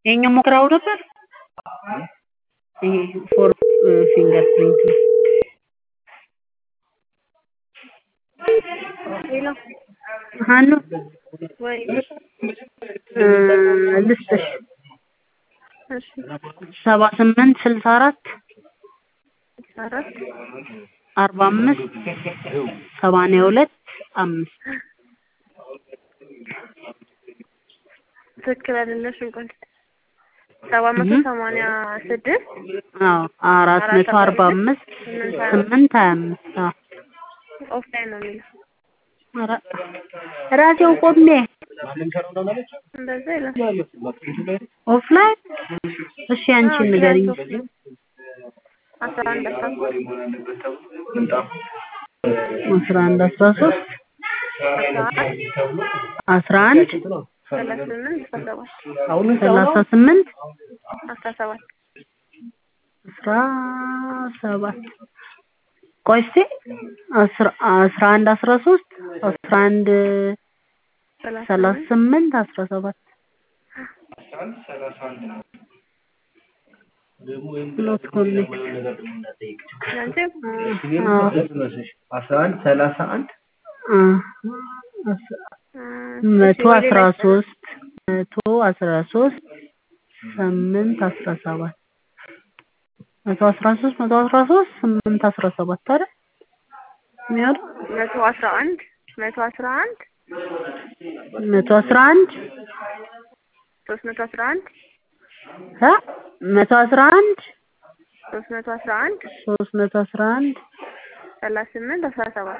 ይሄኛው ሞክረው ነበር። ይሄ ፎር ፊንገር ፕሪንት ነው። ሄሎ ሀኑ ወይ እ ልስጥሽ እሺ ሰባ ስምንት ስልሳ አራት አራት አርባ አምስት ሰማንያ ሁለት አምስት ትክክል አይደለሽም። ቆይ ሰባት መቶ ሰማንያ ስድስት አዎ አራት መቶ አርባ አምስት ስምንት ሀያ አምስት አዎ ኦፍላይን ነው የሚለው ኧረ ራሴው ቆሜ እንደዛ ይላል። ኦፍላይን እሺ አንቺን ንገሪኝ አስራ አንድ አስራ አስራ አንድ አስራ ሶስት አስራ አንድ አስራ አንድ ሰላሳ ስምንት አስራ ሰባት ሰላሳ ስምንት አስራ ሰባት አስራ ሰባት ቆይ እስኪ አስራ አስራ አንድ አስራ ሶስት አስራ አንድ ሰላሳ ስምንት አስራ ሰባት ኖት ኮኔክት አንቺ አስራ አንድ ሰላሳ አንድ መቶ አስራ ሶስት መቶ አስራ ሶስት ስምንት አስራ ሰባት መቶ አስራ ሶስት መቶ አስራ ሶስት ስምንት አስራ ሰባት አይደል የሚሆነው መቶ አስራ አንድ መቶ አስራ አንድ መቶ አስራ አንድ ሶስት መቶ አስራ አንድ እ መቶ አስራ አንድ ሶስት መቶ አስራ አንድ ሶስት መቶ አስራ አንድ ሰላሳ ስምንት አስራ ሰባት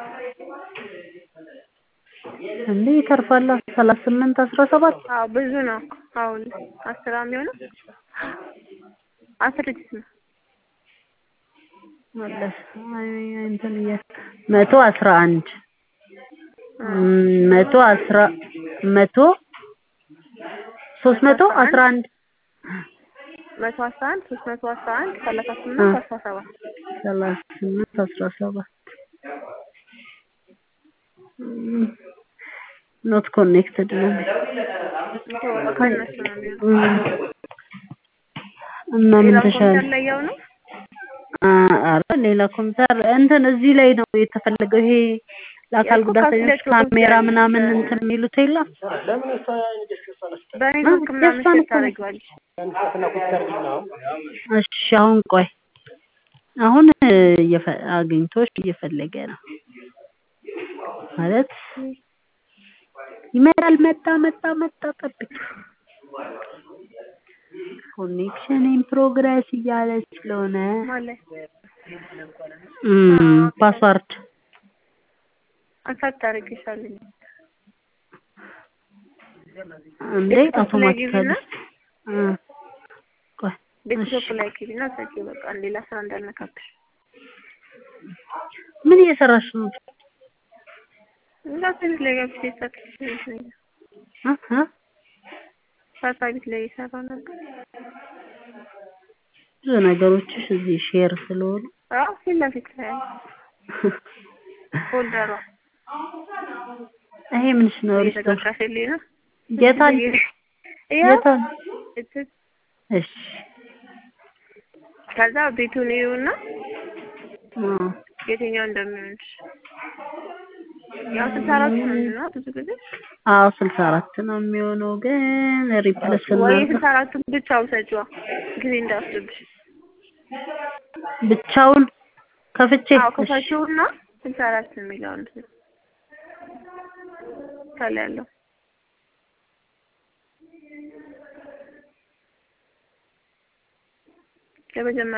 እንዴ ይተርፋል ሰላሳ ስምንት አስራ ሰባት አዎ ብዙ ነው። አሁን አስር የሚሆነው አስር ዲጂት ነው። መለስ አይ እንትን እያ መቶ አስራ አንድ መቶ አስራ መቶ ሶስት መቶ አስራ አንድ መቶ አስራ አንድ ሶስት መቶ አስራ አንድ ሰላሳ ስምንት አስራ ሰባት ሰላሳ ስምንት አስራ ሰባት ኖት ኮኔክትድ ነው ከእነሱ ነው የሚሆነው። እና ምን ሌላ ተሻለ? ኮምፒውተር ላይ ያው ነው አ- ኧረ ሌላ ኮምፒውተር እንትን እዚህ ላይ ነው የተፈለገው። ይሄ ለአካል ያልኩህ ጉዳተኞች ካልኩሌተር ካሜራ ኮምፒውተር ምናምን እንትን የሚሉት የለም። በኔትወርክ ምናምን የእሷን ሼር እኮ ነው። ታደርጊዋለሽ። እሺ አሁን ቆይ አሁን እየፈ- አግኝቶሽ እየፈለገ ነው ማለት ይመጣል። መጣ መጣ መጣ ጠብቅ። ኮኔክሽን ኢን ፕሮግረስ እያለ ስለሆነ ማለት እም፣ ፓስዋርድ አንሳት ታደርጊሻለሽ። እንዴ ዴስክቶፕ ላይ አውቶማቲካሊ ግቢና እ፣ ቆይ ዴስክቶፕ ላይ ግቢና ሰጪ በቃ ሌላ ስራ እንዳልነካብሽ። ምን እየሰራሽ ነው? እንዳትቤት ላይ ገብቼ ሳትሽ ይመስለኛል። እ እ ሳታ ቤት ላይ እየሰራ ነበር። ብዙ ነገሮችሽ እዚህ ሼር ስለሆኑ አዎ ፊት ለፊት ላይ ያለ ፎልደሯ ይሄ ምንሽ ነው? ሪስቶር እየተጋጋሽልኝ ነው። የታል ያው የታል? እት- እሺ ከዛ ቤቱን ይዩና አ፣ የትኛው እንደሚሆንሽ ያው ስልሳ አራት ነው የሚሆነው ብዙ ጊዜ አዎ ስልሳ አራት ነው የሚሆነው፣ ግን ሪፕለስ ወይ እናድርግ ስልሳ አራቱን ብቻ ውሰጂዋ ጊዜ እንዳይወስድብሽ። ብቻውን ከፍቼ አዎ እሺ፣ ክፈቺውና ስልሳ አራት የሚለውን ከላይ ያለው ለመጀመሪያ